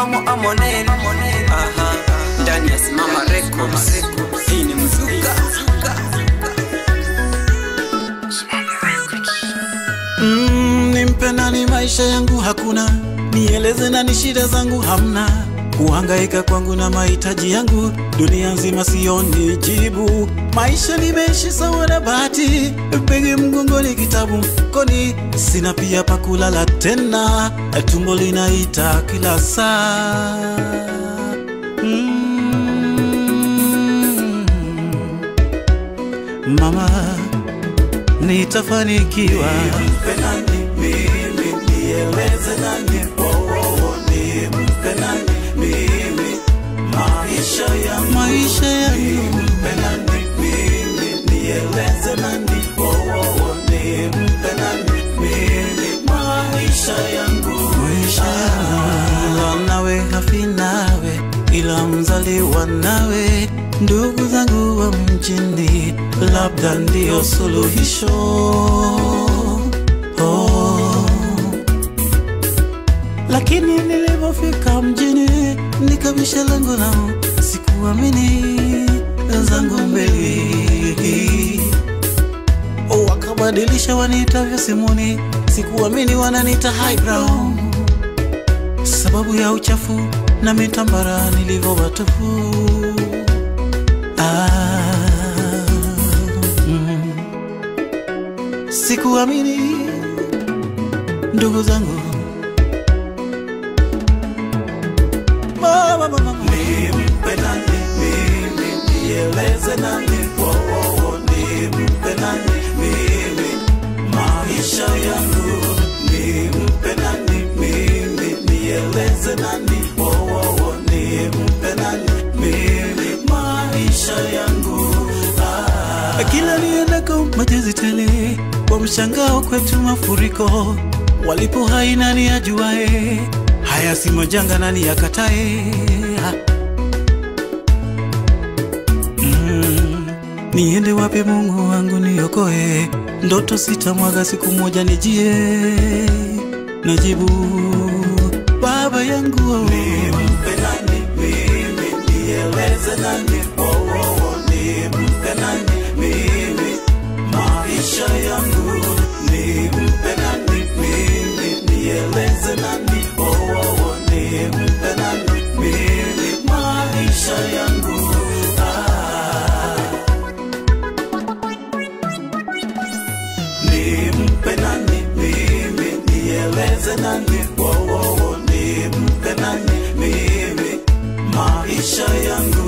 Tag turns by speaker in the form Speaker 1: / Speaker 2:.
Speaker 1: amo amonel aha ndani ya simama records hii ni mzuka
Speaker 2: Mm, nimpe nani maisha yangu hakuna, nieleze nani shida zangu hamna, kuhangaika kwangu na mahitaji yangu dunia nzima sioni jibu. Maisha nimeishi sawa na bahati, begi mgongoni, kitabu mfukoni, sina pia pa kulala tena, tumbo linaita kila saa mm. Mama nitafanikiwa. Nimpe nani mimi, nieleze nani, oh, oh, oh, nimpe nani mimi, maisha yangu, maisha yangu, nimpe nani mimi, nieleze nani, oh, oh, oh, nimpe nani mimi, maisha yangu, maisha yangu, nawe hafi nawe, ila mzaliwa nawe ndugu zangu wa mjini, labda ndio suluhisho. Oh. Lakini nilipofika mjini nikabisha lango lao, sikuamini zangu mbele wakabadilisha waniitavyo simuni, sikuamini wananiita highbrow sababu ya uchafu na mitambara nilivyo watupu. Ah, mm. Sikuamini ndugu zangu, Mama, mama, mama. Nimpe nani mimi, nieleze nani, oh, oh, oh, nimpe nani mimi, maisha yangu, nimpe nani mimi, nieleze nani, oh, oh, oh, nimpe nani mimi, maisha yangu ah. Kila niendako machozi tele, kwa mshangao kwetu mafuriko, walipo hai nani ajuae, haya si majanga nani yakatae mm. Niende wapi Mungu wangu niokoe, ndoto sitamwaga siku moja nijie, najibu baba yangu nimpe nani mimi, nieleze nani, oh, oh, oh, nimpe nani mimi, maisha yangu nimpe nani mimi, nieleze nani, oh, oh, oh, nimpe nani mimi, maisha yangu ah. nimpe nani mimi, nieleze nani, oh, oh, oh, nimpe nani mimi, maisha yangu